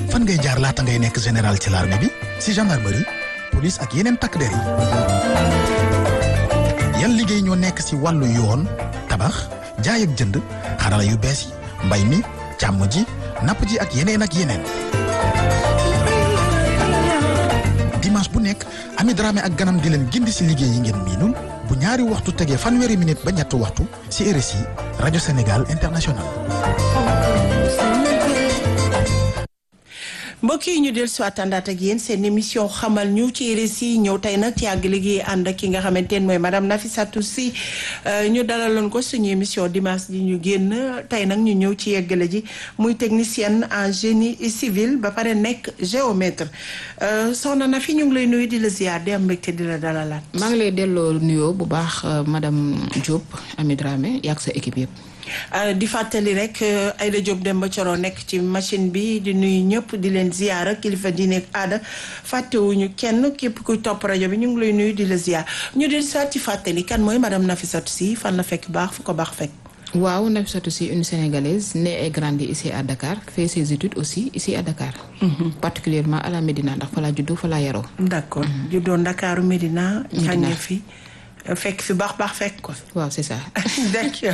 fan ngay jaar laata ngay nekk général ci l'armée bi si gendarmerie police ak yeneen takk der yi yan liggéey ñoo nekk si wàllu yoon tabax jaay ak jënd xarala yu bees yi mbay mi càmm ji napp ji ak yeneen ak yeneen dimanche bu nekk Ami Dramé ak ganam di leen gindi si liggéey yi ngeen miinul bu ñaari waxtu tegee fanweeri minute ba ñetti waxtu si RSI rajo Sénégal international mbokk yi ñu del si àndaat ak yéen seen émission xamal ñu ci RSI ñëw tey nag ci àgg liggéey ànd ak ki nga xamante ne mooy madame Nafissatou Sy ñu dalaloon ko suñu émission dimanche ji ñu génn tey nag ñu ñëw ci yeggale ji muy technicienne en génie civil ba pare nekk géomètre soxna na fi ñu ngi lay nuyu di la ziar di am mbégte di la dalalaat. maa ngi lay delloo nuyoo bu baax madame Diop Ami Dramé yàgg sa équipe yëpp. di fàttali rek Aïda Diop Demba Coro nekk ci machine bi di nuyu ñëpp di leen ziyaara kilifa diine ak aada fàttewuñu kenn képp kuy topp rajo bi ñu ngi lay nuyu di la ziyaar ñu di saat ci fàttali kan mooy madame Nafissatou Sy fan la fekk baax fu ko baax fekk. waaw Nafissatou Sy une sénégalaise née et grandie ici à Dakar fait ses études aussi ici à Dakar. particulièrement à la Médina ndax fa laa juddoo fa laa yaroo. d'accord juddoo Ndakaaru Médina. jàngee fi. fekk fi baax baax fekk ko. waaw c'est ça. d'accord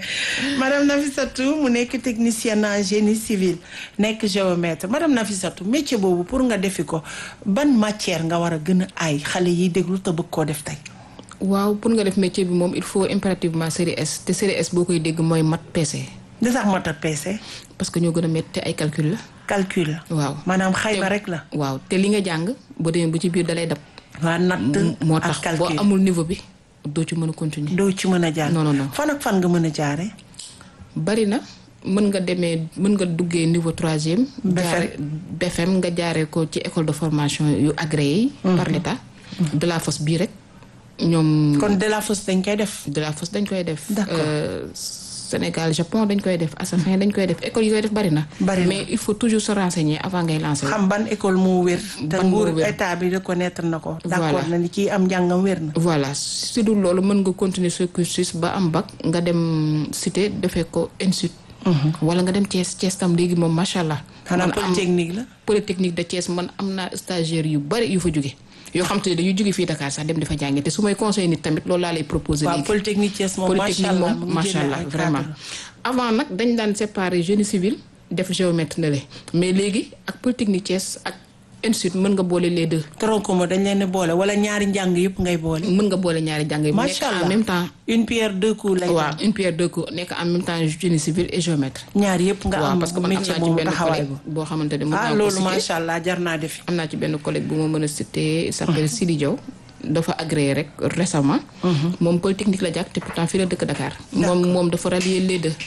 madame Nafissatou mu nekk technicienne en génie civil nekk géomètre madame Nafissatou métier boobu pour nga defi ko ban matière nga war a gën a aay xale yiy déglu te bëgg koo def tey. waaw pour nga def métier bi moom il faut impérativement série S te série S boo koy dégg mooy mat PC. li tax mat a PC. parce que ñoo gën a métti ay calcul la. calcul la. waaw maanaam xayma rek la. waaw te li nga jàng boo demee bu ci biir dalay dab. waa natt moo tax boo amul niveau bi. doo ci mën a continuer. doo ci mën a jaar non non non fan ak fan nga mën a jaaree. bari na mën nga demee mën nga duggee niveau troisième. jaare BFM nga jaaree ko ci école de formation yu agréé yi. par l'état de la fosse bii rek ñoom. kon de la fosse dañ koy def. de la fosse dañ koy def. d'accord Sénégal Japon dañ koy def Assafin dañ koy def école yi koy def bari na. bari na mais il faut toujours se renseigner avant ngay lancer. xam ban école moo wér. te ban moo nguur wér. état bi reconnaître na ko. Voilà. d'accord na ni kii am njàngam wér na. voilà si dul loolu mën nga continuer ce cursus ba am bac nga dem cité defee ko institut. wala nga dem Thiès Thiès tam léegi moom macha allah. xanaa man am polytechnique la. polytechnique de Thiès man am naa stagiaire yu bari yu fa jóge yoo xam te ne dañuy jóge fii Dakar sax dem di fa jàngi te su may conseil nit tamit loolu laa lay proposer waaw léegi. polytechnique Thiès moom macha polytechnique allah moom macha allah vraiment avant nag dañ daan séparer génie civil def géomètre na le mais léegi ak polytechnique Thiès ak institut mën nga boole les deux. tronc ma dañ leen di boole wala ñaari njàng yëpp ngay boole. mën nga boole ñaari jàng yi. macha nekk allah en même temps. une pierre deux coups lay waaw une pierre deux coups nekk en même temps génie civil et géomètre. ñaar yëpp nga waaw am parce que man am métier naa ci boobu benn taxawaay collègue boo xamante ne mën ah naa ko loolu citer. macha allah jar naa defi. am naa ci benn collègue bu ma mën a citer il s'appelle Sidi Diaw dafa agréé rek récemment moom polytechnique la jàkk te pourtant fii la dëkk Dakar moom moom dafa rallier les deux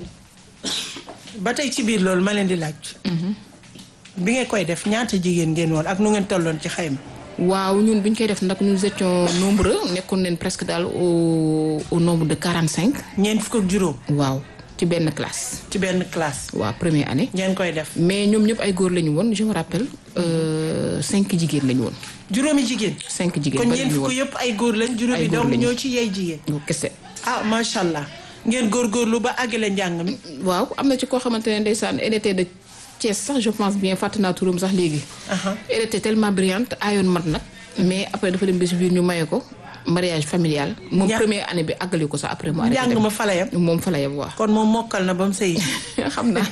ba tey ci biir loolu ma leen di laaj. bi nga koy def ñaata jigéen ngeen woon ak nu ngeen tolloon ci xayma. waaw ñun bu ñu koy def nag nous étions nombreux nekkoon nañ presque daal au au nombre de quarante cinq ñeent fukk ak juróom waaw ci benn classe ci benn classe. waaw première année ngeen koy def. mais ñoom ñëpp ay góor la ñu woon je me rappelle euh, cinq jigéen la ñu woon juróomi jigéen. cinq jigéen kon bari ñeent ñu fukk woon yëpp ay góor lañ juróomi Ay góor doom lañu. ñoo ci yey jigéen. ñu kese ah macha allah ngeen góorgóorlu ba àggale njàng mi. waaw am na ci koo xamante ne ndeysaan elle était de Thiès sax je pense bien fàtte naa turam sax léegi Aha. elle était tellement brillante aayoon mat nag mais après dafa dem ba si biir ñu maye ko mariage familial moom Ña- première année bi àggali ko sax après mu arrêté njàng dem ma fa la yem. moom fa la yem waaw kon moom mokkal na ba mu sëy. xam naa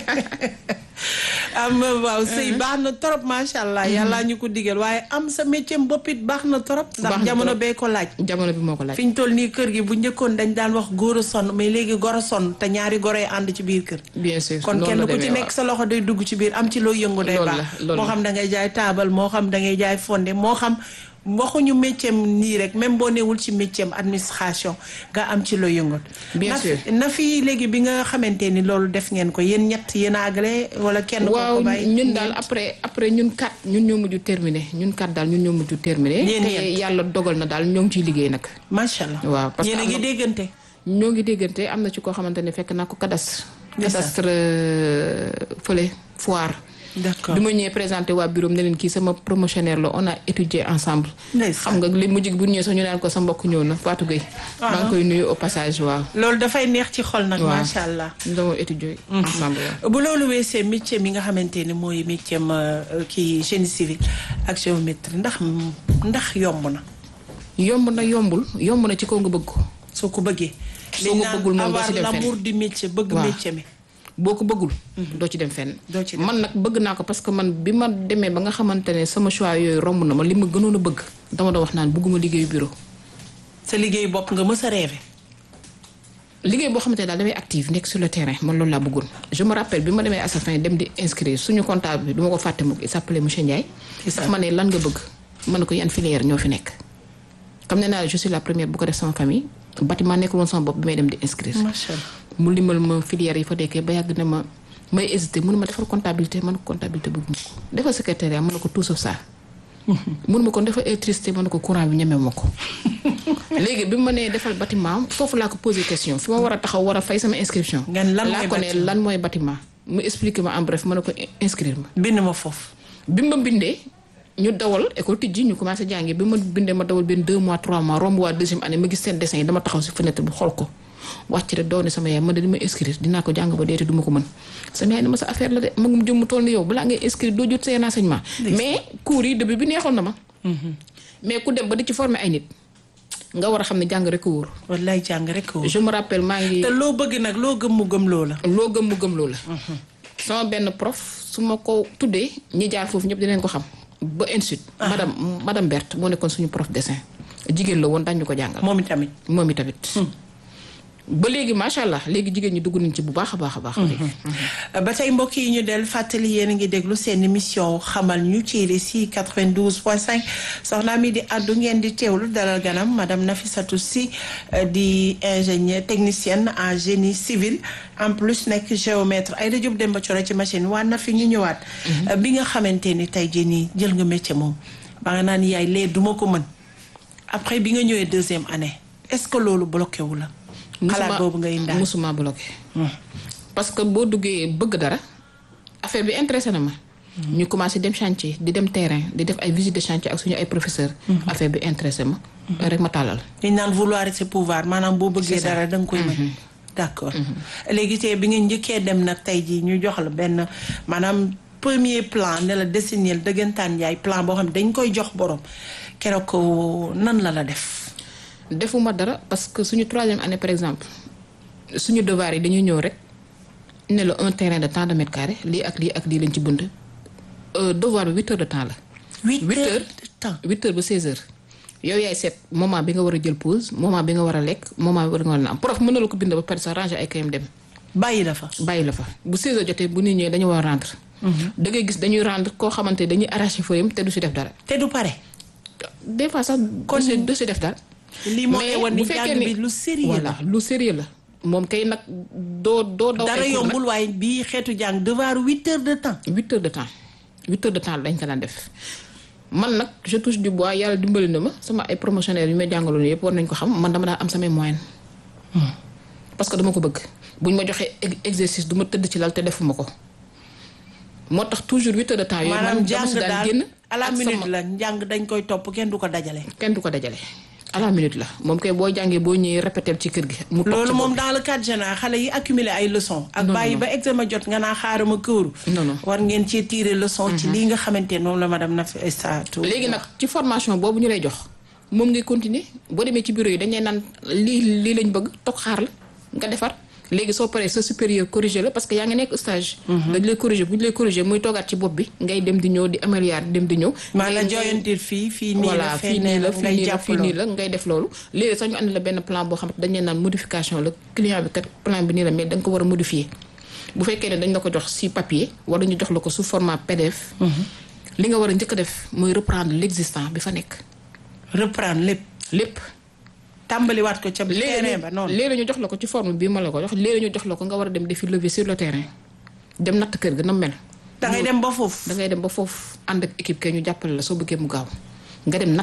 am waaw sëy baax na trop macha allah yàlla ñu ko digal waaye am sa métier bopp it baax na trop. Baax ndax na jamono trop. bee ko laaj. jamono bi moo ko laaj fi ñu toll nii kër gi bu njëkkoon dañ daan wax góor a sonn mais léegi gor a sonn te ñaari goro yi ànd ci biir kër. bien sûr kon noonu kenn la ku ci demee, nekk sa loxo day dugg ci biir am ci loo yëngu day Loolu baax la, loolu moo la. xam da ngay jaay taabal moo xam da ngay jaay fonde moo xam waxuñu métier nii rek même boo newul ci métier administration nga am ci loo yëngu Bien na sûr. na fi léegi bi nga xamante ni loolu def ngeen ko yéen ñett yéen a àggale wala kenn ko waaw ko bàyyi ñun daal après après ñun kat ñun ñoo mujj terminé ñun kat daal ñun ñoo mujj terminé Yéen te ñett. yàlla dogal na daal ñoo ngi ciy liggéey nag macha allah waaw parce que yéen a am ngi na- déggante ñoo ngi déggante am na ci koo xamante ne fekk naa ko cadastre Ndeysaan. cadastre euh, fële foire D'accord. bi ma ñëwee présenté waa bureau ne leen kii sama promotionnaire la on a étudié ensemble. Ndeysaan. xam nga li mujj bu ñëwee sax ñu naan ko sa mbokk ñëw na Fatou Gueye. maa ngi koy nuyu au passage waaw. loolu dafay neex ci xol nag. waaw macha allah. ñu doon étudier ensemble waaw. bu loolu weesee métier mi nga xamante ni mooy métier ma kii génie civil ak géométrie ndax ndax yomb na yomb na yombul yomb na ci kaw nga bëgg ko. soo ko bëggee. Soo ko bëggul moom doo ci dem avoir fenn. l'amour du métier bëgg Waaw. métier mi. boo ko bëggul. doo ci dem fenn. Doo ci dem. man nag bëgg naa ko parce que man bi ma demee ba nga xamante ne sama choix yooyu romb na ma li ma gënoon a bëgg dama doon wax naan bëgguma liggéeyu bureau. sa liggéey bopp nga mës a rêvé. liggéey boo xamante ne daal damay active nekk sur le terrain man loolu laa bëggoon je me rappelle bi ma demee à sa fin dem di inscrire suñu comptable bi du ma ko fàtte mukk il s'appelait monsieur Ndiaye. daf ma ne lan nga bëgg ma ne ko yan filière ñoo fi nekk. comme nee naa la je suis la première bu ko def sama famille bâtiment nekkul woon sama bopp bi may dem di inscrire. macha allah. mu limal ma filière yi fa nekkee ba yàgg ne ma may hésité mënu ma defal comptabilité man ko comptabilité bëgg ma ko defal secrétariat mën na ko tout sauf ça mënu ma ko defal électricité mën na ko courant bi ñeme ma ko léegi bi ma nee defal bâtiment foofu laa ko posé question fi ma war a taxaw war a fay sama inscription Ngeen lan laa mooy ko ne bâtiment? lan mooy bâtiment mu expliqué ma en bref mën na ko inscrire ma bind ma foofu. bi ma bindee ñu dawal école tijji ñu commencé jàngi bi ma bindee ma dawal benn deux mois trois mois romb waa deuxième année ma gis seen dessin yi dama taxaw si fenêtre bi xool ko wàcc rek doone sama yaay man de li ma inscrire dinaa ko jàng ba deete du ma ko mën sama yaay ne ma sa affaire la de magum jëm mu toll ni yow balaa ngay inscrire doo jot seen enseignement mais cours yi début bi neexoon na ma mais ku dem ba di ci former ay nit nga war a xam ne jàng rek a wóor wallaay jàng rek ko. je me rappelle maa ngi te loo bëgg nag loo gëm mu gëm loo la. loo gëm mu gëm loo la sama benn prof su ma ko tuddee ñi jaar foofu ñëpp dinañ ko xam ba ensuite madame madame Berthe moo nekkoon suñu prof dessin jigéen la woon dañ ñu ko jàngal moom itamit. moom i tamit ba léegi macha allah léegi jigéen ñi dugg nañ ci bu baax a baax a baax léegi ba tey mbokk yi ñu del fàttali yéen a ngi déglu seen émission xamal ñu ci RSI 92.5 soxna mi di àddu ngeen di teewlu dalal ganam madame Nafissatou Sy euh, di ingénieur technicienne en génie civil en plus nekk géomètre ay da jub dem ba coro ci machine waa na fi ñu ñëwaat Euh, bi nga xamante ni tey jii nii jël nga métier moom ba nga naan yaay lee duma ko mën après bi nga ñëwee deuxième année est-ce que loolu bloqué wu la xalaat boobu ngay indaal musuma bloqué parce que boo duggee bëgg dara affaire bi intéressé na ma ñu commencé dem chantier di dem terrain di def ay visite de chantier ak suñu ay professeur affaire bi intéressé ma rek ma tàllal li ñu naan vouloir c'est pouvoir maanaam boo bëggee C'est ça. dara da nga koy mën d'accord léegi tey bi nga njëkkee dem nag tey jii ñu jox la benn maanaam premier plan ne la dessiner dëggantaan yaay plan boo xam ne dañ koy jox borom keroog ko nan la la def defuma dara parce que suñu troisième année par exemple suñu devoir yi dañuy ñëw rek ne la un terrain de tant de mètres carrés lii ak lii ak lii lañ ci bënd Euh, devoir bi huit heures de temps la huit Huit heures heures. de temps huit heures ba seize heures yow yaay seet moment bi nga war a jël pause moment bi nga war a lekk moment bi nga war a naan prof mën na la ko bind ba pare sax ranger ay kayam dem bàyyi la fa bàyyi la fa bu 16 heures jotee bu nit ñëwee dañu war a rendre. da ngay gis dañuy rendre koo xamante ne dañuy arracher feuille te du si def dara. te du pare des fois sax Kon- du si du si def dara. lii moo lay wan ni bu fekkee jàng ni- bi lu sérieux voilà la lu sérieux la moom kay nag doo doo daw dara ay cours nag. yombul waaye bii xeetu jàng devoir huit heures de temps huit heures de temps huit heures de temps dañ ko daan def man nag je touche du bois yàlla dimbali na ma sama ay promotionnaires yu may jàngaloon yëpp war nañ ko xam man dama daan am samay moyenne parce que dama ko bëgg buñ ma joxee ex- exercice du ma tëdd ci lal te defuma ko moo tax toujours huit heures de temps yooyu man maanaam dama jàng si daan daal génn à la ak minute sama- la njàng dañ koy topp kenn du ko dajale kenn du ko dajale à la minute la moom kay boo jàngee boo ñëwee répéter ci kër gi mu toog loolu ci moom bopp dans le cadre général xale yi accumuler ay leçons. ak Non, bàyyi non. ba examen jot nga naa xaarama këru. Non, non. war ngeen cee tirer leçon. ci lii nga xamante ne moom la madame Nafissatou. léegi nag ci formation boobu ñu lay jox moom ngay continuer boo demee ci bureau yi dañ lay naan lii lii lañ bëgg toog xaar la nga defar léegi soo paree sa supérieur corrigé la parce que yaa ngi nekk stage. dañ lay corrigé bu ñu lay corrigé muy toogaat ci bopp bi ngay dem di ñëw di améliorer di dem di ñëw. maa la ngay- joyantir fii fii nii la voilà fee fii nee nii la la fii ngay nii la jàpp fii nii loolu. la ngay def loolu léegi sax ñu andi la benn plan boo xam ne dañ leen naan modification la client bi kat plan bi nii la mais da nga ko war a modifier bu fekkee ne dañ la ko jox si papier wala ñu jox la ko sous format PDF. li nga war a njëkk a def mooy reprendre l'existant bi fa nekk reprendre lépp lépp. tàmbaliwaat ko ca léegi terrain ba noonu. léegi ñu jox la ko ci forme bii ma la ko jox léegi ñu jox la ko nga war a dem defi lever sur le terrain dem natt kër ga na mel. da ngay dem ba foofu. da ngay dem ba foofu ànd ak équipe kay ñu jàppale la soo bëggee mu gaaw nga dem natt